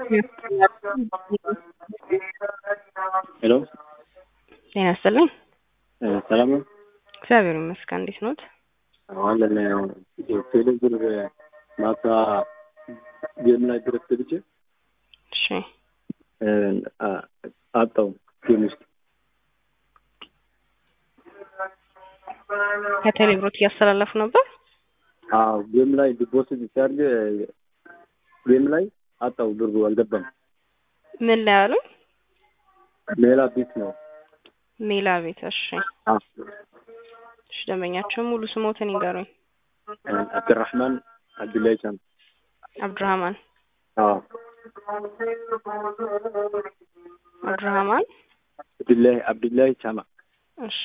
ሄሎ ጤና ይስጥልኝ። ሰላም ነው? እግዚአብሔር ይመስገን። እንዴት ኖት? አለን ቴሌብር ማታ ጌም ላይ ድረስ ገብቼ እሺ አጣው ጌም ውስጥ ከቴሌብሮት እያስተላለፉ ነበር። አዎ ጌም ላይ ዲፖዚት ሲያደርግ ጌም ላይ አጣው ብሩ አልገባም። ምን ላይ አሉ? ሌላ ቤት ነው። ሜላ ቤት። እሺ አዎ እሺ፣ ደንበኛቸው ሙሉ ስሞትን ይንገሩኝ። አብድራህማን አብዱላይ ቻም። አብዱራህማን አዎ አብዱራህማን። አብዱላይ አብዱላይ ቻማ። እሺ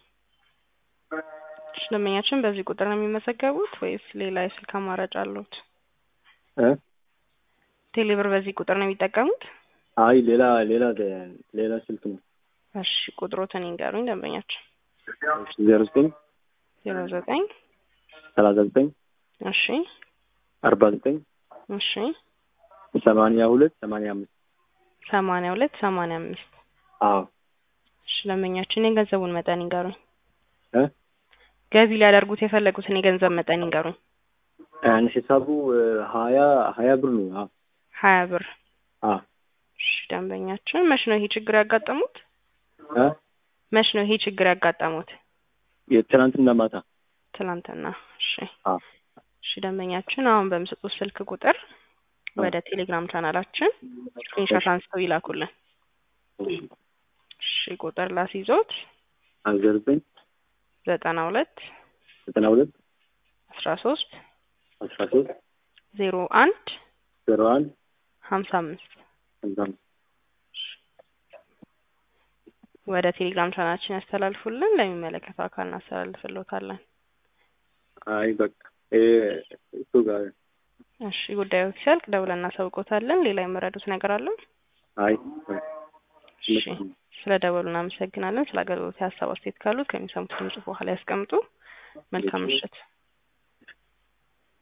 እሺ፣ ደንበኛችን በዚህ ቁጥር ነው የሚመዘገቡት ወይስ ሌላ የስልክ አማራጭ አሉት? እ ቴሌብር በዚህ ቁጥር ነው የሚጠቀሙት? አይ ሌላ ሌላ ሌላ ስልክ ነው። እሺ ቁጥሮትን ይንገሩኝ ደንበኛችን። ዜሮ ዘጠኝ ዜሮ ዘጠኝ ሰላሳ ዘጠኝ እሺ አርባ ዘጠኝ እሺ ሰማንያ ሁለት ሰማንያ አምስት ሰማንያ ሁለት ሰማንያ አምስት አዎ እሺ ደንበኛችን የገንዘቡን መጠን ይንገሩኝ። እ ገቢ ሊያደርጉት የፈለጉትን የገንዘብ መጠን ይንገሩኝ። ያን ሂሳቡ ሀያ ሀያ ብር ነው። አዎ ሀያ ብር። አዎ እሺ ደንበኛችን መች ነው ይሄ ችግር ያጋጠሙት? እ መች ነው ይሄ ችግር ያጋጠሙት? የትናንትና ማታ ትናንትና። እሺ አዎ እሺ ደንበኛችን አሁን በምሰጡት ስልክ ቁጥር ወደ ቴሌግራም ቻናላችን ስክሪንሾት አንስተው ይላኩልን። እሺ ቁጥር ላስይዞት ዜሮ ዘጠኝ ዘጠና ሁለት ዘጠና ሁለት አስራ ሶስት አስራ ሶስት ዜሮ አንድ ዜሮ አንድ ሀምሳ አምስት ሀምሳ አምስት ወደ ቴሌግራም ቻናላችን ያስተላልፉልን። ለሚመለከተው አካል እናስተላልፍልዎታለን። አይ በቃ ይሄ እሱ ጋር እሺ ጉዳዩ ሲያልቅ ደውለን እናሳውቆታለን። ሌላ የመረዱት ነገር አለ? አይ እሺ ስለ ደወሉ እናመሰግናለን። ስለ አገልግሎት ሀሳብ አስተያየት ካሉት ከሚሰሙት ድምጽ በኋላ ያስቀምጡ። መልካም ምሽት።